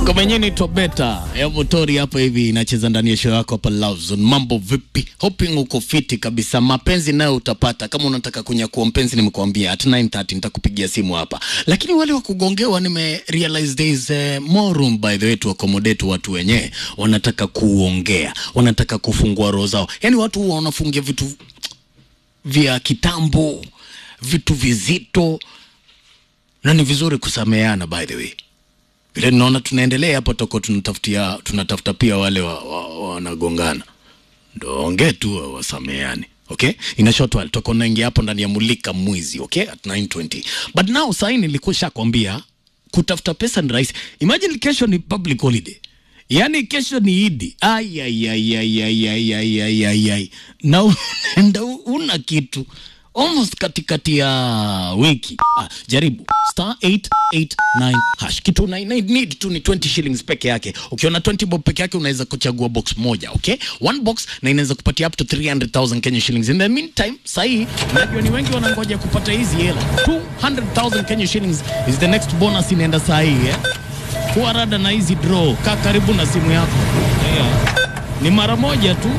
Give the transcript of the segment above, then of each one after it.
Ngoma yenyewe inaitwa Beta ya Motori hapa hivi inacheza ndani ya show yako hapa Love Zone. Mambo vipi? Hoping uko fiti kabisa. Mapenzi nayo utapata kama unataka kunyakua mpenzi, nimekuambia at 9:30 nitakupigia simu hapa. Lakini wale wa kugongewa nime realize there is uh, more room by the way to accommodate watu wenyewe wanataka kuongea, wanataka kufungua roho zao. Yaani watu huwa wanafungia vitu vya kitambo, vitu vizito na ni vizuri kusameheana by the way vile naona tunaendelea hapo toko tunatafutia tunatafuta pia wale wanagongana wa, wa ndo ongee tu wasameane okay ina short while toko naingia hapo ndani ya mulika mwizi okay at 920 but now sahi nilikuwa shakwambia kutafuta pesa ni rahisi imagine kesho ni public holiday yaani kesho ni idi ai ai ai ai ai ai ai ai ai ai na unaenda una kitu almost katikati ya wiki ah, jaribu star 889 hash kitu una need tu ni 20 shillings peke yake ukiona 20 bob peke yake unaweza kuchagua box moja okay one box na inaweza kupatia up to 300000 Kenya shillings in the meantime sahi najua ni wengi wanangoja kupata hizi hela 200000 Kenya shillings is the next bonus inaenda sahi eh kuwa rada na hizi draw kaa karibu na simu yako yeah. ni mara moja tu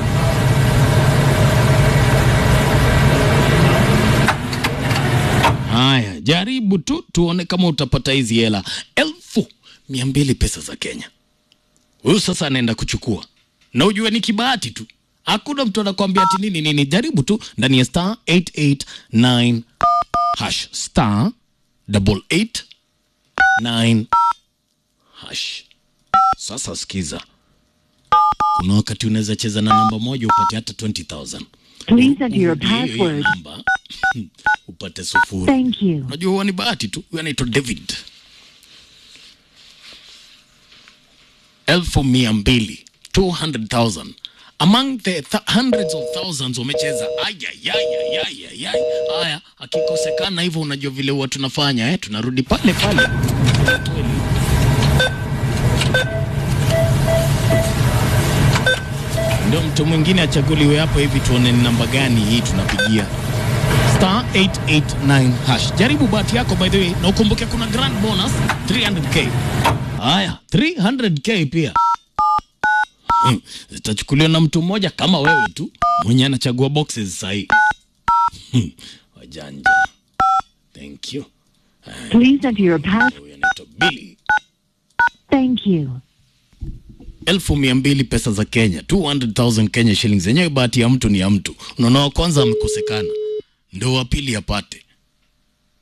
Haya, jaribu tu tuone kama utapata hizi hela elfu mia mbili pesa za Kenya. Huyu sasa anaenda kuchukua, na ujue ni kibahati tu, hakuna mtu anakwambia ati nini nini. Jaribu tu ndani ya star 889 hash star double eight nine hash. Sasa sikiza, kuna wakati unaweza cheza na namba moja upate hata 20000 Please enter your Urudie hiyo password. namba upate sufuri. Thank you. Unajua huwa ni bahati tu. Huyu anaitwa David. elfu mia mbili 200,000 among the th hundreds of thousands wamecheza. Ayayayayayay. Haya, akikosekana hivyo, unajua vile huwa tunafanya eh? Tunarudi pale pale ndio mtu mwingine achaguliwe hapo hivi, tuone ni namba gani hii tunapigia star 889 hash. Jaribu bahati yako by the way, na ukumbuke kuna grand bonus 300k. Haya, 300k pia Hmm, zitachukuliwa na mtu mmoja kama wewe tu mwenye anachagua boxes sahi. Hmm, wajanja. Thank you. Please enter your pass. Huyu anaitwa Billy. Thank you. elfu mia mbili pesa za Kenya, 200,000 Kenya shillings. Yenyewe bahati ya mtu ni ya mtu. Unaona, wa kwanza amekosekana, ndio wa pili apate.